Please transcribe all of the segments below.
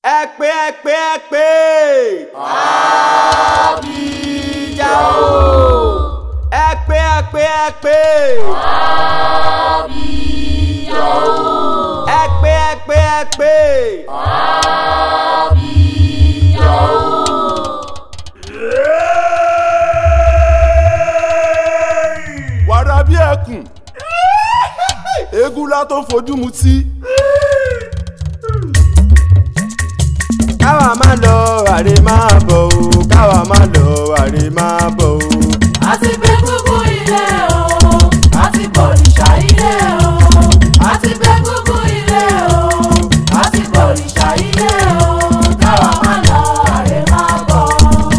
ẹ pé ẹ pé ẹ pé. àbíjà o. ẹ pé ẹ pé ẹ pé. àbíjà o. ẹ pé ẹ pé ẹ pé. àbíjà o. wàrà bí ẹkùn eégún la tó fojú mutí. káwa má lọ àrè má bọ̀ o káwa má lọ àrè má bọ̀ o. àti gbé gbogbo ilé o àti bòrìṣà ilé o àti gbé gbogbo ilé o àti bòrìṣà ilé o káwa má lọ àrè má bọ̀.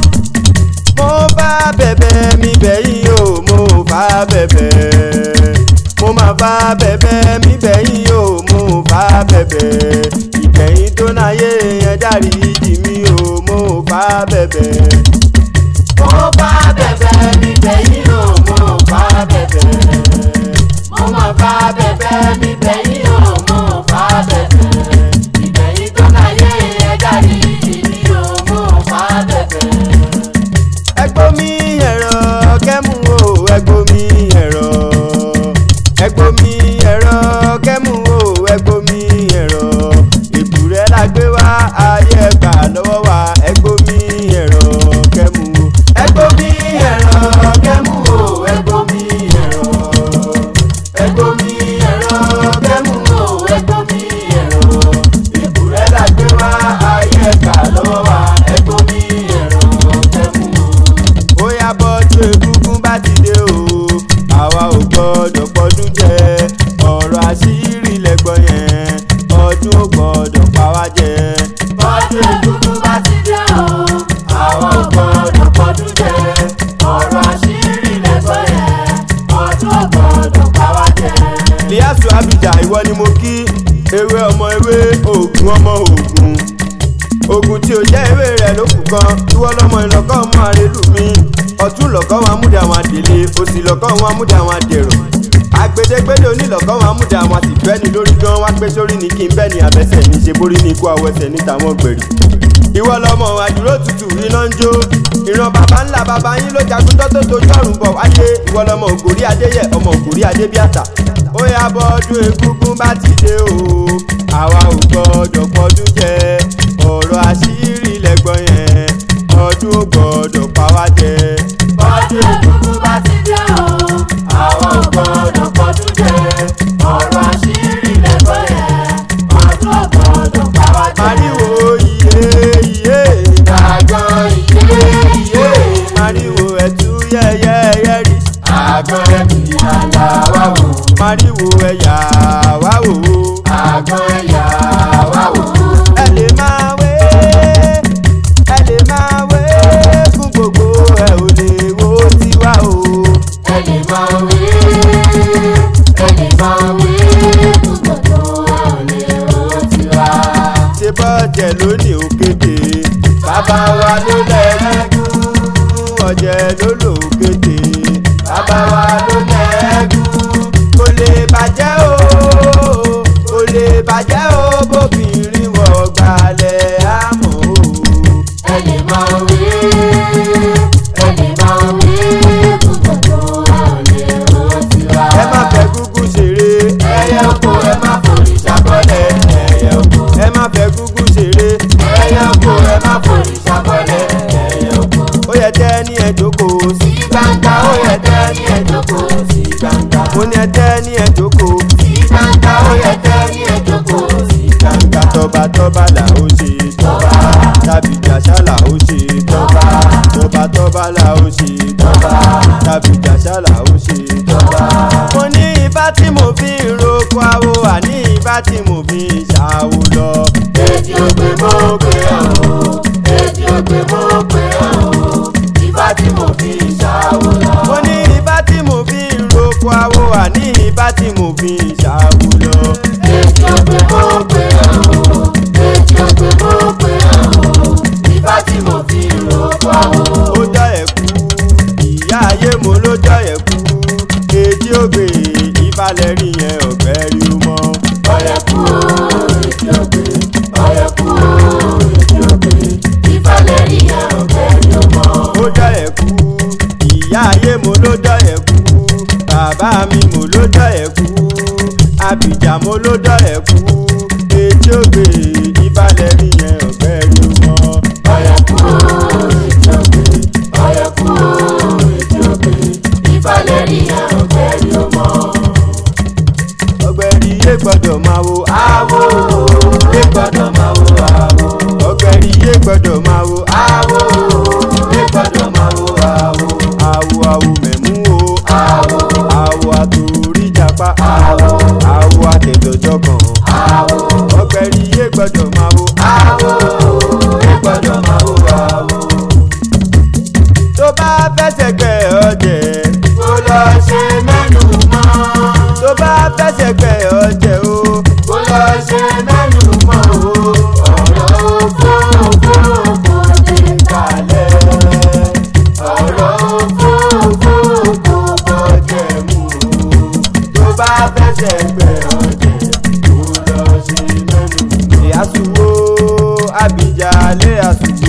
mo bá bẹ̀bẹ̀ mi bẹ̀yìn o mo bá bẹ̀bẹ̀ mo máa bá bẹ̀bẹ̀ mi bẹ̀yìn o mo bá bẹ̀bẹ̀ ìgbẹ̀yìn tó náyé yẹn dárí jì mí o mo bá bẹ̀bẹ̀. mo bá bẹ̀bẹ̀ mi bẹ̀yìn o mo bá bẹ̀bẹ̀ mo máa bá bẹ̀bẹ̀ mi bẹ̀yìn o mo bá bẹ̀bẹ̀ ìbẹ̀yìn tó láyé ẹ̀dá yìí ni o mo bá bẹ̀bẹ̀. ẹgbó mi ẹ̀rọ kẹ́mú o ẹgbó mi ẹ̀rọ ẹgbó mi ẹ̀rọ kẹ́mú o ẹgbó mi ẹ̀rọ èbúrẹ́ la gbé wá ayé ẹgbà lọ́wọ́ wa ẹgbó mi ẹ̀rọ kẹ́mú o ẹgbó mi ẹ̀rọ kẹ́mú o ẹgbó mi ẹ̀rọ ẹgbó mi ẹ̀rọ kẹ́mú o ẹgbó mi ẹ̀rọ èbúrẹ́ la gbé wá ayé ẹgbà lọ́wọ́ wa ẹgbó mi ẹ̀rọ kẹ́mú o ó yá bọ́jú egúngún bá ti dé o àwa ò gbọ́dọ̀ pọ́dún jẹ ọ̀rọ̀ àṣírí lẹ́gbọ́n yẹn ọdún ò gbọ́dọ̀ pa wá jẹ. bọ́dún egúngún bá ti dé o àwọn ò gbọ́dọ̀ pọ́dún jẹ ọ̀rọ̀ àṣírí lẹ́gbọ́n yẹn ọdún ò gbọ́dọ̀ pa wá jẹ. líásù abidà ìwọ ni mo kí ewé ọmọ ewé oògùn ọmọ oògùn oògùn tí o jẹ́ ewé rẹ̀ ló kù kan ìwọ lọmọ ìlọ́kọ́ ọmọ àrélù mi ọ̀tún lọ́kọ́ wọn amúdà wọn àdèlé òsì lọ́kọ́ wọn amúdà wọn àdèrò àgbèdégbèdé onílọ́kọ́ wọn amúdà wọn àti bẹ́ni lórí gan wá pé sórí ni kí n bẹ́ni àbẹ́sẹ̀ ní ṣe borí ní ikú àwọ̀sẹ̀ níta wọn gbèrè ìwọ lọmọ àdúró tutù iná ń jó ìran bàbá ńlá bàbá yín ló jagun tó tó tojú ọ̀run bọ̀ wáyé ìwọ lọmọ ògòrí adéyẹ ọmọ ògòrí adébíàtà ó yá bọ́ ọdún egúngún bá ti dé o àwa ò gbọ́dọ̀ pọ́dún jẹ ọ̀rọ̀ àṣírí lẹ́gbọ́n yẹn ọdún ò gbọ́dọ̀ pa wá jẹ. bọ́dún egúngún bá ti dé o àwọn ò gbọ́dọ̀ pọ́dún jẹ ọ̀rọ̀ àṣírí lẹ́gbọ́n yẹn ọdún ò gbọ́dọ̀ pa wá jẹ. mariwo iye iye àgàn ìyé ìyé mariwo ẹ̀tú yẹ́yẹ́yẹ́ rí àgàn ẹ̀mí àyà wà wò mariwo ẹ̀yà wá wò ó. àgàn ẹ̀yà wà wò. ẹ lè máa wé ẹ lè máa wé fún gbogbo ẹ ò lè wo tiwa o. ẹni máa wí ẹni máa wí gbogbo ọ̀lẹ́ òtíwá. ṣe bọ́ọ̀jẹ̀ lónìí òkèdè bàbá wa ló lẹ́gùn ọ̀jẹ̀ ló lò òkèdè bàbá wa ló lẹ́gùn kò lè bàjẹ́ o kò lè bàjẹ́ o bóbìnrin wọ̀ gbalẹ̀ àmọ́ o. ẹni máa wí ẹni máa wí gbogbo ọ̀lẹ́ òtíwá. ẹ má fẹ́ gúgú ṣeré ẹyẹ oko ẹ má forí ṣàbọ̀lẹ̀ ẹyẹ oko ẹ má fẹ́ gúgú ṣeré ẹyẹ oko ẹ má forí ṣàbọ̀lẹ̀ ẹyẹ oko. ó yẹ tẹ́ ní ẹ jókòó sí gbangba ó yẹ tẹ́ ní ẹ̀dókòó sí gbangba. mo ní ẹ tẹ́ ní ẹ jókòó sí gbangba ó yẹ tẹ́ ní ẹ̀dókòó sí gbangba. tọba tọba là ó ṣe tọba tàbí jàṣà là ó ṣe tọba tọba tọba là ó ṣe tọba tàbí jàṣà là ó ṣe tọba. mo ní ifá tí mo fi ń roko awo àní ifá tí mo fi ń ṣàwo lọ. èdè ògbé mo pè ọ́ o èdè ògbé mo pè ọ́ o ìfá tí mo fi ṣàwò lọ. mo ní ifá tí mo fi ń roko awo àní ifá tí mo fi ń ṣàwo lọ. èdè ògbé mo pè ọ́ o èdè ògbé mo pè ọ́ o ìfá tí mo fi rògbò o. ó jọ ẹ̀kú ìyá ayé mo ló jọ ẹ̀kú kejì ògbè ìfalẹ̀ rí yẹn ọ̀gbẹ́ rí o mọ́. ọ̀rẹ́ kú o èdè mi mo ló dọ̀ ẹ̀ kú àbíjà mo ló dọ̀ ẹ̀ kú etí ògbè ìbàlẹ̀ rí yẹn ọ̀gbẹ́ rí wọn. ọ̀yẹ̀kú ètí ògbè ọ̀yẹ̀kú ètí ògbè ìfàlẹ̀ rí ẹ̀ ọ̀gbẹ́ rí o mọ́. ọ̀gbẹ́ rí yé gbọ́dọ̀ máa wo àwo lè gbọ́dọ̀ máa wo àwo ọ̀gbẹ́ rí yé gbọ́dọ̀ máa wo àwo lè gbọ́dọ̀ máa wo àwo àwo àwo mẹ̀mú o àwo àwo àtòrí japa àwo àwo àtẹ̀dọ̀jọ́ kan àwo ọ̀gbẹ́ rí yé gbọ́dọ̀ máa wo àwo lè gbọ́dọ̀ máa wo àwo. tó bá fẹsẹ̀ gbẹ ọ̀jẹ̀ kó lọ ṣe mẹ́nu mọ́ tó bá fẹsẹ̀ gbẹ ọ̀jẹ̀ o kó lọ ṣe mẹ́nu mọ́ o ọ̀rọ̀ òfófó kò dé kalẹ̀ ọ̀rọ̀ òfófó kò bọ́jẹ̀ mú o tó bá fẹsẹ̀ gbẹ ọ̀jẹ̀ kó lọ ṣe mẹ́nu mọ́. ìyàsùwò àbíjà lé àsùwò